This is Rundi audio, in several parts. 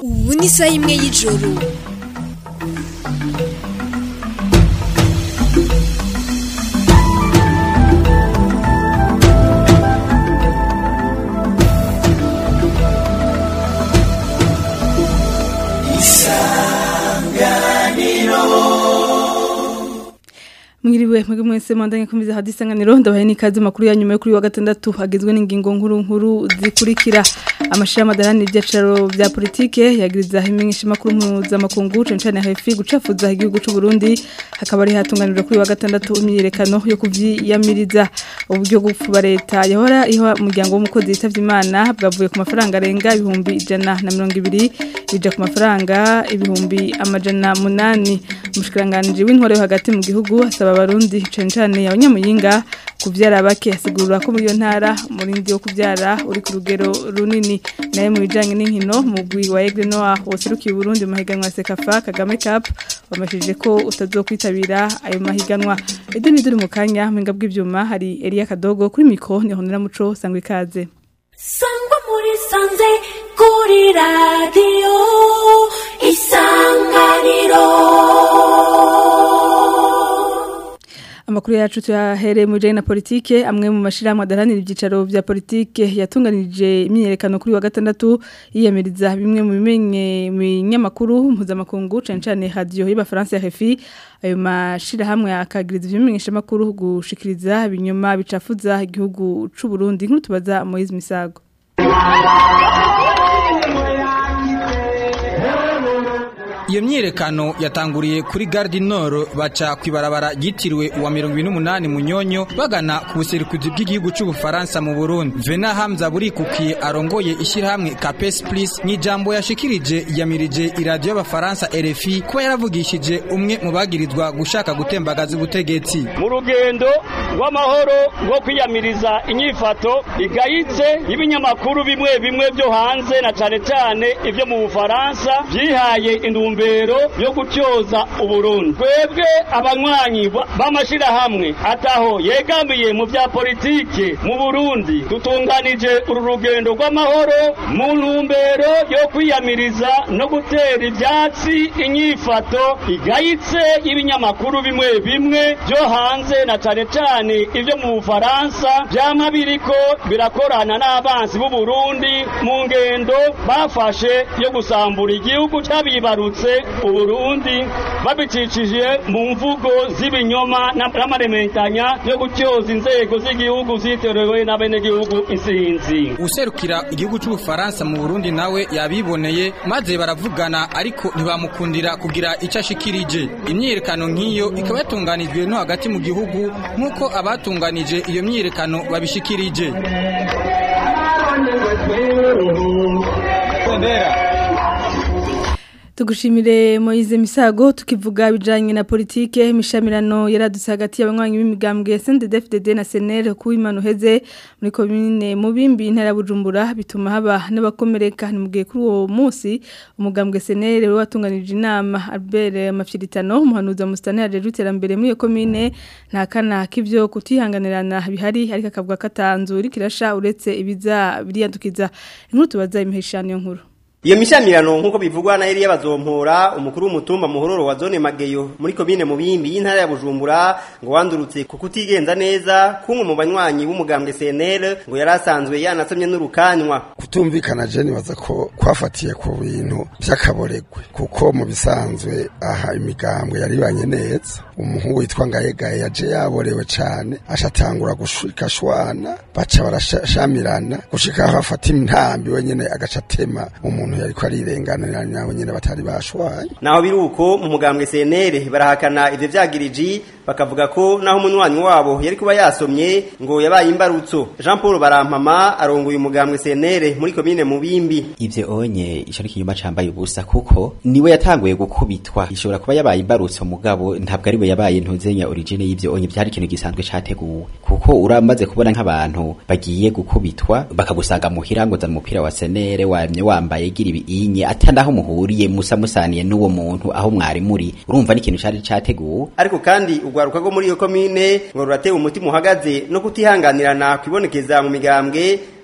ubu ni isaha imwe y'ijoro mwiriwe mwebwe mwese mwandanye kumiza hadi isanganiro ndabaye n'ikaze makuru ya nyuma yo kuri wa gatandatu agizwe n'ingingo nkuru nkuru zikurikira amashira madarani ibyacaro bya politike yagiriza imenyesha makuru mpuzamakungu cane cane hefi gucafuza igihugu c'u Burundi hakaba ari hatunganirwa kuri wa gatandatu imyiyerekano yo kuvyiyamiriza uburyo bwo kuba leta yahora iha umuryango w'umukozi yitavye imana bwavuye ku mafaranga arenga ibihumbi ijana na mirongo ibiri bija ku mafaranga ibihumbi amajana munani umushikiranganje w'intwaro yo hagati mu gihugu asaba abarundi cane cane abanyamuyinga kuvyara bake asigurura ko muri iyo ntara umurindi wo kuvyara uri ku rugero runini naye mu bijanye n'inkino mugwi wa Aigle Noir woserukiye Burundi mu mahiganwa ya Sekafa Kagame Cup wamashije ko utazokwitabira ayo mahiganwa edo ni duri mu kanya mpinga bw'ivyuma hari Elia Kadogo kuri mikro ni honera muco sangwe ikaze sangwa muri sanze kuri radiyo isanganiro Amakuru yacu tuyahere mu bijanye na politike amwe mu mashirahamwe adaranira ibyicaro vya politike yatunganije imyiyerekano kuri wa gatandatu yiyamiriza bimwe mu bimenye mu nyamakuru mpuzamakungu cane cane radio y'abafaransa RFI ayo mashirahamwe akagiriza ibimenyesha makuru gushikiriza ibinyoma bicafuza igihugu c'u Burundi nkuru tubaza Moise Misago Iyo myiyerekano yatanguriye kuri Gare Nord baca kwibarabara ryitiriwe uwa 28 Munyonyo bagana ku buserukuzi bw'igihugu cy'u Bufaransa mu Burundi. Vena Hamza burikukiye arongoye ishyirahamwe Capes Plus n'ijambo yashikirije yamirije iradio y'abafaransa RFI kuba yaravugishije umwe mu bagirizwa gushaka gutembagaza ubutegetsi. mu rugendo rw'amahoro rwo kwiyamiriza inyifato igayitse y'ibinyamakuru bimwe bimwe byo hanze na cane cane ivyo mu Bufaransa byihaye intumbero yo gutyoza Uburundi twebwe abanywanyi b'amashirahamwe ataho yegamiye mu vya politike mu Burundi dutunganije uru rugendo rw'amahoro mu ntumbero yo kwiyamiriza no gutera ivyatsi inyifato igayitse y'ibinyamakuru bimwe bimwe byo hanze na cane cane ivyo mu Bufaransa vyama biriko birakorana n'abansi b'u Burundi mu ngendo bafashe yo gusambura igihugu cabibarutse Uburundi babicishije mu mvugo z'ibinyoma n'amarementanya yo gutyoza inzego z'igihugu ziterewe n'abenegihugu insinzi Userukira igihugu cy'u Bufaransa mu Burundi nawe yabiboneye maze baravugana ariko ntibamukundira kugira icyo ashikirije imyiyerekano nk'iyo ikaba yatunganijwe no hagati mu gihugu nk'uko abatunganije iyo myiyerekano babishikirije Tugushimire Moize Misago tukivuga bijanye na politike mishamirano yaradutse hagati y'abanywanyi b'imigambwe SNDD-FDD na SNL ku imano heze muri commune Mubimbi intara Bujumbura bituma haba n'abakomereka mugiye kuri uwo munsi umugambwe SNL we watunganije inama Albert Mafyiritano umuhanuza mustane yaje iterambere muri iyo commune nta kana k'ivyo kutihanganirana bihari ariko akavuga katanzu rikirasha uretse ibiza biriyandukiza inkuru tubaza imihishano nkuru Iyo mishamirano nkuko bivugwa na Elia bazompora umukuru w'umutumba muhororo wa zone Mageyo muri komine Mubimbi y'intara ya Bujumbura ngo wandurutse ku kutigenza neza kumwe mu banywanyi b'umugambwe CNL ngo yarasanzwe yanasomye n'urukanywa kutumvikana je nibaza ko kwafatiye ku bintu by'akaboregwe kuko mu bisanzwe aha imigambwe yaribanye neza umuhungu witwa Ngayegaye yaje yaborewe cane ashatangura gushika shwana baca barashamirana gushika aho afata intambi wenyene agaca tema umuntu yariko arirenganira nawe nyene batari bashwanye naho biruko mu mugambwe CNL barahakana ivyo vyagiriji bakavuga ko naho umunywanyi wabo yari kuba yasomye ngo yabaye imbarutso Jean Paul Barampama arongoye umugambwe CNL muri komine Mubimbi ivyo onye ico ari kinyuma cambaye ubusa kuko niwe yatanguye gukubitwa ishobora kuba yabaye imbarutso mugabo ntabwo ari we yabaye ntuzenya origine y'ivyo onye byari ikintu gisanzwe categuwe kuko uramaze kubona nk'abantu bagiye gukubitwa bakagusanga muhira ngo za umupira wa senere wamye wambaye gira ibinye atanaho muhuriye musa musaniye n'uwo muntu aho mwari muri urumva n'ikintu cari categuwe ariko kandi urwaruka rwo muri iyo komine ngo ruratewe umutima uhagaze no kutihanganirana kwibonekeza mu migambwe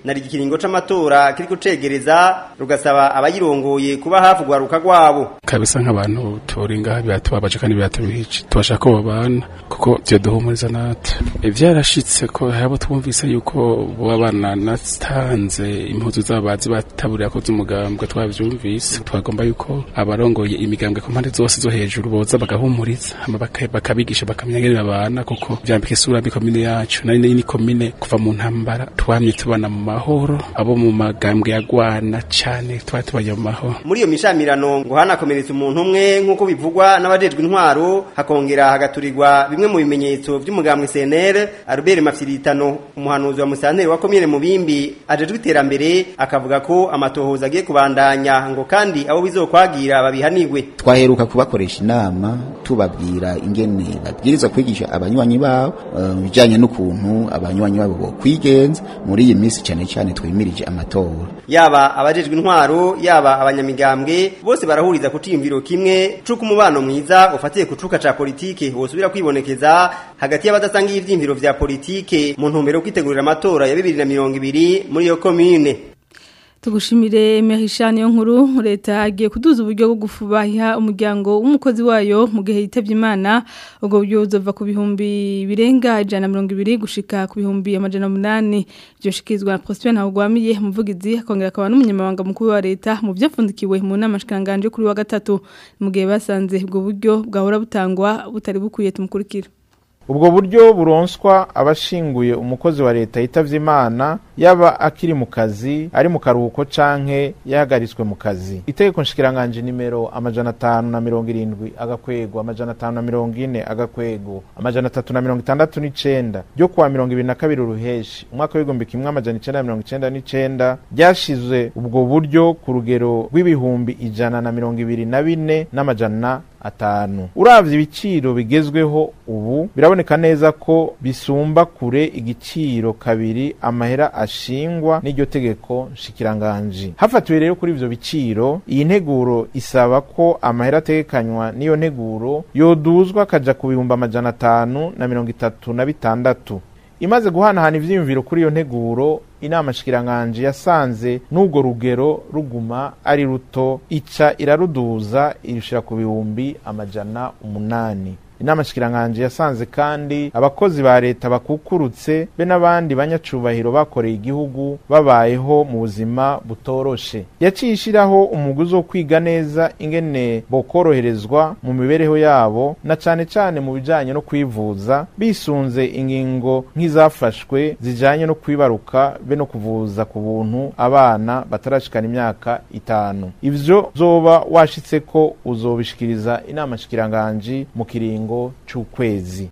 nari igikiringo c'amatora kiriko cegereza rugasaba abayirongoye kuba hafi gwaruka gwabo kabisa nk'abantu turi ngaha biratubabaje kandi biratubihice tubashaka ko babana kuko vyo duhumuriza natwe vyarashitse ko habo twumvise yuko boba bana natanze impuzu z'abazi bataburira ko z'umugambwe twavyumvise twagomba yuko abarongoye imigambwe ku mpande zose zo hejuru boza bagahumuriza hama baka- bakabigisha bakamenya ngene babana kuko vyambika isura mbi komine yacu nari ni komine kuva mu ntambara twamye tubana mu mahoro abo mu magambwe yagwana cane twari tubaye mu mahoro muri iyo mishamirano ngo hanakomeretse umuntu umwe nk'uko bivugwa n'abajejwe intwaro hakongera hagaturirwa bimwe mu bimenyetso vy'umugambwe CNL Albert Mafyiritano umuhanuzi wa musanteri wa komine Mubimbi ajejwe iterambere akavuga ko amatohoza agiye kubandanya ngo kandi abo bizokwagira babihanirwe twaheruka kubakoresha inama tubabwira ingene babwirizwa kwigisha abanywanyi babo eh, mu bijanye n'ukuntu abanywanyi babo bo kwigenza muri iyi minsi cyane cyane twimirije amatora yaba abajejwe intwaro yaba abanyamigambwe bose barahuriza ku ciyumviro kimwe c'uko umubano mwiza ufatiye ku cuka ca politike wosubira kwibonekeza hagati y'abadasangiye ivyiyumviro vya politike mu ntumbero yo kwitegurira amatora ya bibiri na mirongo ibiri muri iyo komine Tugushimire Merishani yo nkuru leta agiye kuduza uburyo bwo gufubaha umuryango w'umukozi wayo mu gihe yitavye Imana ubwo buryo buzova ku bihumbi birenga ijana na mirongo ibiri gushika ku bihumbi amajana umunani byoshikizwa na Prosper Ntawugwamiye umuvugizi akongera akaba n'umunyamabanga mukuru wa leta mu vyapfundikiwe mu nama shikanganje kuri wa gatatu mu gihe basanze ubwo buryo bwahora butangwa butari bukwiye tumukurikira ubwo buryo buronswa abashinguye umukozi wa leta yitavye imana yaba akiri mu kazi ari mu karuhuko canke yahagaritswe mu kazi itegeko nshikiranganje nimero amajana atanu na mirongo irindwi agakwego amajana atanu na mirongo ine agakwego amajana atatu na mirongo itandatu n'icenda ryo kuwa mirongo ibiri na kabiri uruheshi umwaka w'igihumbi kimwe amajana icenda na mirongo icenda n'icenda ryashize ubwo buryo ku rugero rw'ibihumbi ijana na mirongo ibiri na bine n'amajana atanu uravye ibiciro bigezweho ubu biraboneka neza ko bisumba kure igiciro kabiri amahera ashingwa n'iryo tegeko nshikiranganji hafatiwe rero kuri ivyo biciro iyi nteguro isaba ko amahera ategekanywa n'iyo nteguro yoduzwa akaja ku bihumbi amajana atanu na mirongo itatu na bitandatu imaze guhanahana ivyiyumviro kuri iyo nteguro inama shikiranganje yasanze n'ubwo rugero ruguma ari ruto ica iraruduza irishira ku bihumbi amajana umunani inama shikiranganje yasanze kandi abakozi ba leta bakukurutse be n'abandi banyacubahiro bakoreye igihugu babayeho mu buzima butoroshe yaciye ishiraho umuguzi wo kwiga neza ingene bokoroherezwa mu mibereho yabo na cane cane mu bijanye no kwivuza bisunze ingingo nk'izafashwe zijanye no kwibaruka be no kuvuza ku buntu abana batarashikana imyaka itanu ivyo zoba washitse ko uzobishikiriza inama shikiranganji mu kiringo c'ukwezi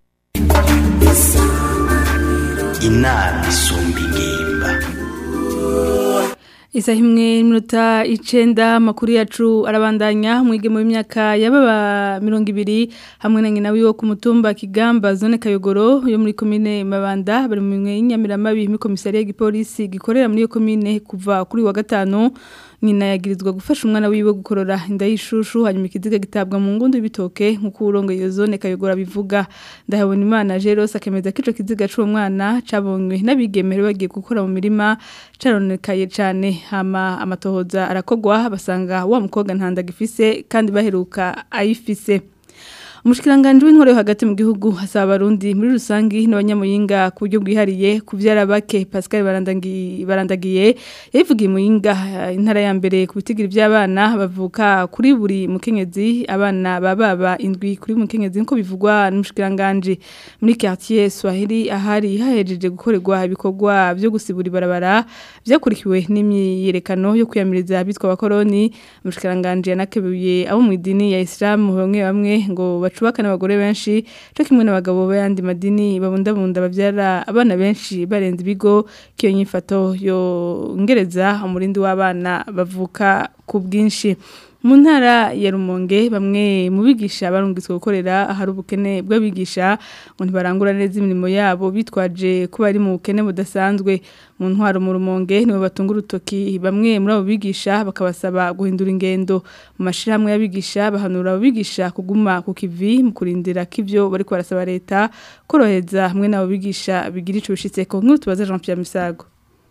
inama isumba ingimba Isa himwe iminota icenda makuru yacu arabandanya mwige mu myaka yababa mirongo ibiri hamwe na nyina wiwe ku mutumba Kigamba zone Kayogoro yo muri komine Mabanda bari mu mwe y'inyamiramabi mu komisariya y'igipolisi gikorera muri iyo komine kuva kuri wa gatanu nyina yagirizwa gufasha umwana wiwe gukorora inda y'ishushu hanyuma ikiziga gitabwa mu ngundu y'ibitoke nk'uko urongo iyo zone Kayogoro bivuga ndahabona imana Jeros akemeza ko ico kiziga c'uwo mwana cabonywe n'abigemere bagiye gukora mu mirima caronekaye cane hama amatohoza arakogwa basanga wa mukobwa ntanda gifise kandi baheruka ayifise Umushikiranganje w'intore hagati mu gihugu hasaba abarundi muri rusangi n'abanyamuyinga ku buryo bwihariye kuvyara bake Pascal barandagiye barandagiye yavugiye muyinga intara ya mbere ku bitigira by'abana bavuka kuri buri mukenyezi abana bababa indwi kuri mukenyezi nko bivugwa n'umushikiranganje muri quartier Swahili ahari hahejeje gukorerwa ibikorwa byo gusibura ibarabara byakurikiwe n'imyiyerekano yo kwiyamiriza bitwa abakoroni umushikiranganje yanakebuye abo mu idini ya Islam bamwe bamwe ngo bacubaka n'abagore benshi cyo kimwe n'abagabo b'ayandi madini babundabunda babyara abana benshi barenze ibigo kiyo nyifato yongereza umurindi w'abana bavuka ku bwinshi mu ntara ya rumonge bamwe mu bigisha barungitswe gukorera ahari ubukene bw'abigisha ngo ntibarangura neza imirimo yabo bitwaje ko bari mu bukene budasanzwe mu ntwaro mu rumonge nibo batunga urutoki bamwe muri abo bigisha bakabasaba guhindura ingendo mu mashyirahamwe y'abigisha bahanura abo bigisha kuguma ku kivi mu kurindira ko ibyo bari barasaba leta korohereza hamwe n'abo bigisha bigira icyo bishyitse ko nk'utu tubaze Jean Pierre Misago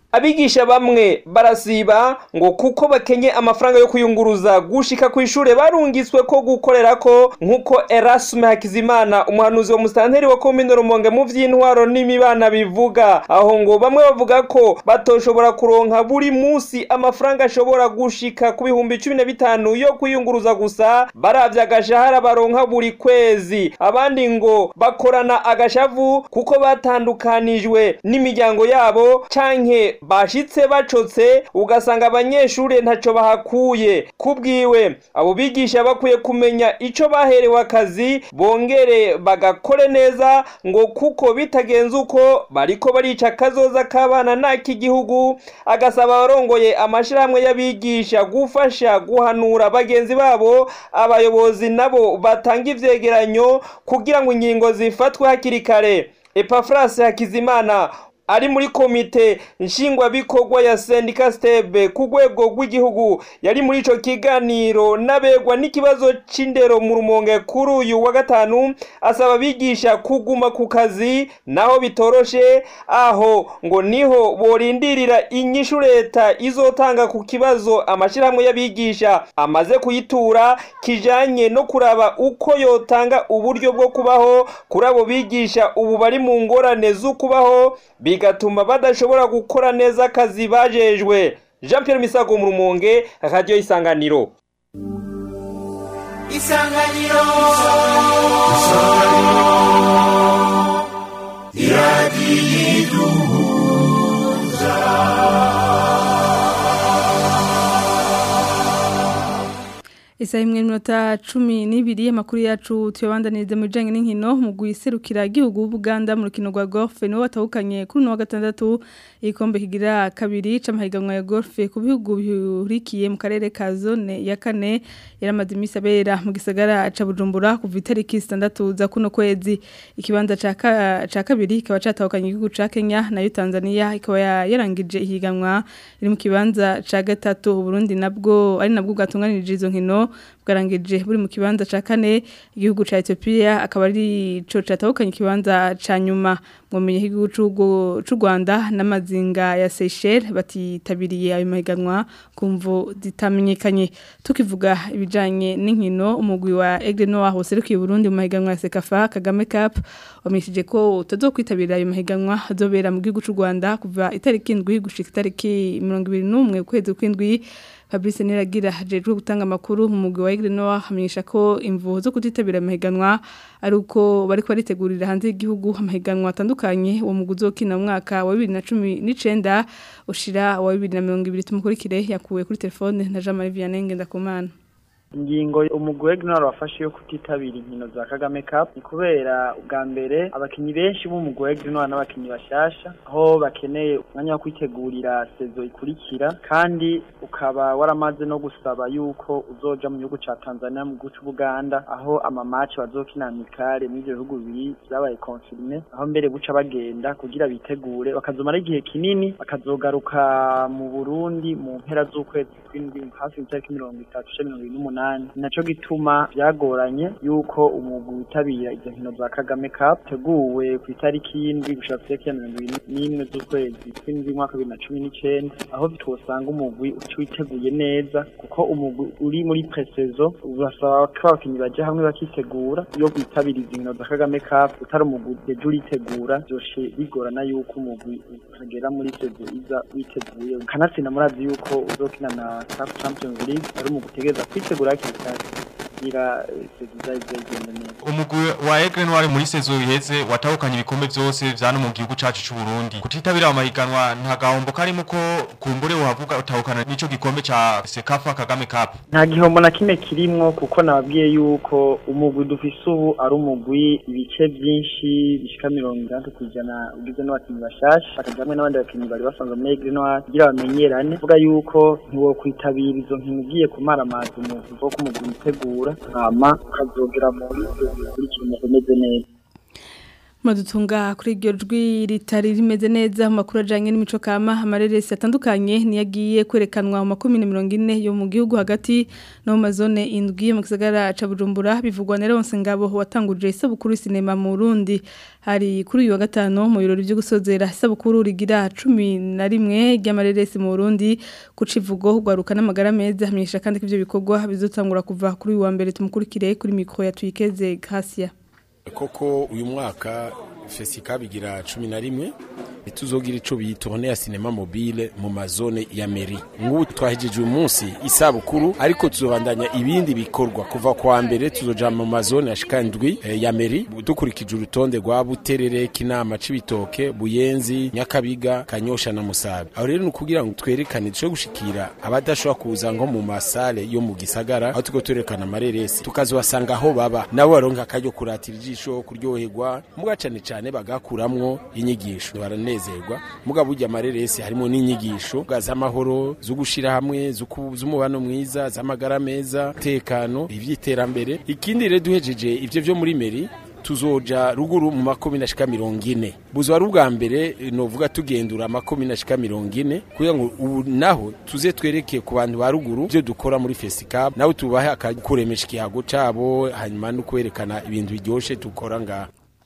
abigisha bamwe barasiba ngo kuko bakenye amafaranga yo kuyunguruza gushika ku ishure barungiswe ko gukorera ko nk'uko Erasme Hakizimana umuhanuzi wa mustanteri wa komine Rumonge mu vy'intwaro n'imibana bivuga aho ngo bamwe bavuga ko batoshobora kuronka buri musi amafaranga ashobora gushika ku bihumbi cumi na bitanu yo kuyunguruza gusa baravye agashahara baronka buri kwezi abandi ngo bakorana agashavu kuko batandukanijwe n'imiryango yabo canke bashitse bacotse ugasanga abanyeshure ntaco bahakuye kubwiwe abo bigisha bakwiye kumenya ico baherewe akazi bongere bagakore neza ngo kuko bitagenze uko bariko barica kazoza k'abana n'ak'igihugu agasaba abarongoye amashirahamwe y'abigisha gufasha guhanura bagenzi babo abayobozi nabo batanga ivyegeranyo kugira ngo ingingo zifatwe hakiri kare epafrasi hakizimana ari muri komite nshingwabikorwa ya sendika stebe ku rwego rw'igihugu yari muri ico kiganiro n'abegwa n'ikibazo c'indero mu rumonge kuri uyu wa gatanu asaba abigisha kuguma ku kazi naho bitoroshe aho ngo niho borindirira inyishu leta izotanga ku kibazo amashirahamwe y'abigisha amaze kuyitura kijanye no kuraba uko yotanga uburyo bwo kubaho kuri abo bigisha ubu bari mu ngorane z'ukubaho bigatuma badashobora gukora neza akazi bajejwe jean Pierre misago mu rumonge radiyo isanganiro isanganiro iradiyo iduhuza Isaha imwe n'iminota cumi n'ibiri amakuru yacu tuyabandaniriza mu bijyanye n'inkino mu guserukira igihugu Buganda mu rukino rwa golf niwo watahukanye kuri uno wa gatandatu igikombe kigira kabiri c'amahiganwa ya golf ku bihugu bihurikiye mu karere ka zone ya kane yaramaze iminsi abera mu gisagara ca Bujumbura kuva itariki zitandatu za kuno kwezi ikibanza ca ka- ca kabiri kikaba catahukanye igihugu ca Kenya nayo Tanzania ikaba ya- yarangije ihiganwa iri mu kibanza ca gatatu Burundi nabwo ari nabwo bwatunganirije izo nkino bwarangije buri mu kibanza ca kane igihugu ca Ethiopia akaba ari co catahukanye ikibanza ca nyuma mumenye igihugu c'u- c'u Rwanda n'amazinga ya Seychelles batitabiriye ayo mahiganwa kumvo zitamenyekanye tukivuga ibijanye n'inkino umugwi wa Aigle Noir waserukiye Burundi mu mahiganwa ya Sekafa Kagame Cup wamishije ko utazokwitabira ayo mahiganwa azobera mu gihugu c'u Rwanda kuva itariki indwi gushika itariki 21 ukwezi kw'indwi Fabrice Niragira hajejwe gutanga amakuru mu mugwi wa Aigle Noir hamenyesha ko imvuho zo kutitabira amahiganwa ari uko bariko baritegurira hanze y'igihugu amahiganwa atandukanye uwo mugwi uzokina mu mwaka wa 2019 ushira wa 2020 tumukurikire yakuwe kuri telefone na Jean Marie Vianney Ngendakumana ingingo umugwi w'Ignore wafashe yo kutitabira inkino za Kagame Cup ni kubera ubwa mbere abakinyi benshi b'umugwi w'Ignore n'abakinyi bashasha aho bakeneye umwanya wo kwitegurira sezo ikurikira kandi ukaba waramaze no gusaba yuko uzoja mu gihugu ca Tanzania mu gihugu c'Ubuganda aho ama match bazokina amikare muri ivyo bihugu bibiri vyabaye confirmé aho mbere buca bagenda kugira bitegure bakazomara igihe kinini bakazogaruka mu Burundi mu mpera z'ukwezi kw'indwi hafi y'itariki mirongo itatu canke mirongo ibiri n'umunani naco gituma vyagoranye yuko umugwi witabira izo nkino za Kagame Cup teguwe ku itariki y'indwi gushika ku itariki ya mirongo ibiri n'imwe z'ukwezi kw'indwi umwaka wa bibiri na cumi n'icenda aho twosanga umugwi uca witeguye neza kuko umugwi uri muri presezo urasaba ko abakinyi baja hamwe bakitegura iyo bitabira izo nkino za Kagame Cup utari umugwi uteje uritegura vyoshe bigorana yuko umugwi utagera muri sezo iza witeguye kanatsinda murazi yuko uzokina na CAF Champions League ari umugwi utegereza kwitegura hakiri kare kugira eh, sezo izaze igende neza umugwi wa Aigle Noir muri sezo iheze watahukanye ibikombe vyose vyano mu gihugu cacu c'u Burundi kutitabira amahiganwa nta gahombo karimo ko kumbure uhavuga utahukana n'ico gikombe ca Sekafa Kagame Cup nta gihombo na kimwe kirimwo kuko nababwiye yuko umugwi dufise ubu ari umugwi ibice vyinshi bishika mirongo itandatu kw'ijana ugizwe n'abakinyi bashasha hakaja hamwe n'abandi bakinyi bari basanzwe muri Aigle Noir kugira bamenyerane vuga yuko ntiwokwitabira izo nkino ugiye kumaramaza umugwi wo kumugwi witegura hama ukazogera muri ivyo bikurikira umugwi umeze neza Madutunga kuri iryo jwi ritari rimeze neza mu makuru ajanye n'imico kama amareresi atandukanye niyagiye kwerekanwa mu makumyabiri mirongo ine yo mu gihugu hagati no mu mazone indwi mu gisagara ca Bujumbura bivugwa na Leonce Ngabo watanguje isabukuru sinema mu Burundi hari kuri uyu wa gatano mu birori byo gusozera isabukuru rigira 11 ry'amareresi mu Burundi kucivugo gwaruka n'amagara meza hamenyesha kandi ko ivyo bikorwa bizotangura kuva kuri uyu wa mbere tumukurikire kuri mikro ya Twikeze Gracia koko uyu mwaka fesika bigira cumi na rimwe ituzogira ico biyitone ya sinema mobile mu mazone ya meri ngubu twahejeje uyu munsi isabukuru ariko tuzobandanya ibindi bikorwa kuva kwa mbere tuzoja mu mazone ashika ndwi eh, ya meri dukurikije urutonde rwa buterere kinama cibitoke buyenzi nyakabiga kanyosha na musaga aho rero nukugira ngo twerekane dushobore gushikira abadashobora kuza ngo mu masale yo mu gisagara aho tuko twerekana amareresi tukazobasanga aho baba nabo baronka akaryo kuratira ijisho kuryoherwa muga cane cane bagakuramwo inyigisho baranezerwa muga burya amareresi harimo n'inyigisho z'amahoro zo gushira hamwe z'umubano mwiza z'amagara meza tekano ivy'iterambere ikindi rero duhejeje ivyo vyo muri meri tuzoja ruguru mu makomi na shika mirongo ine buzo ari ubwa mbere novuga tugendura makomi na shika mirongo ine kugira ngo ubu naho tuze twereke ku bantu ba ruguru ivyo dukora muri fesicab nawe tubahe akakuremesha ikihago cabo hanyuma no kwerekana ibintu biryoshe dukora ngaha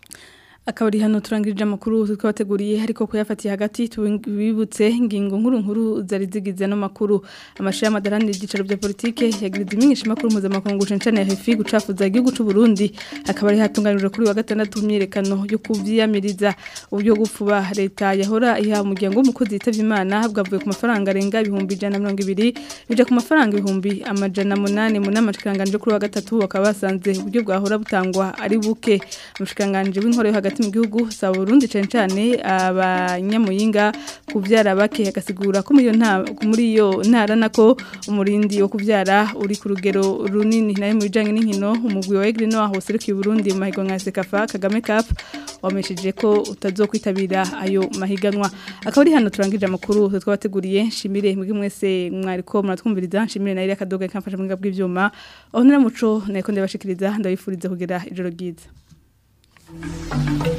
akabari hano turangirije amakuru twabateguriye ariko kuyafatiye hagati tubibutse ingingo nkuru nkuru zari zigize no makuru amashira madarani y'igicaro bya politike yagiriza imenyesha makuru mpuzamakungu cencane ya hefi gucafuza igihugu c'u Burundi akabari hatunganijwe kuri wa gatandatu myirekano yo kuvyiyamiriza uburyo gupfuba leta yahora iha umuryango w'umukozi yitavye imana bwavuye ku mafaranga arenga ibihumbi ijana na mirongo ibiri bija ku mafaranga ibihumbi amajana munani mu nama nshikiranganji kuri wa gatatu bakaba basanze uburyo bwahora butangwa ari buke umushikiranganji w'intore yo hagati mu gihugu sa Burundi cyane cyane abanyamuyinga kuvyara bake agasigura ko muri iyo nta muri iyo ntara nako umurindi wo kuvyara uri ku rugero runini nayo mu bijanye n'inkino umugwi wa Egrino aho serukiye Burundi mu mahiganwa ya Sekafa Kagame Cup wamesheje ko utazokwitabira ayo mahiganwa akaba ari hano turangije amakuru twabateguriye nshimire mwebwe mwese mwariko muratwumviriza nshimire nayo akadoga kamfasha mu bw'ivyuma aho naramuco nako ndabashikiriza ndabifuriza kugira ijoro ryiza Thank you.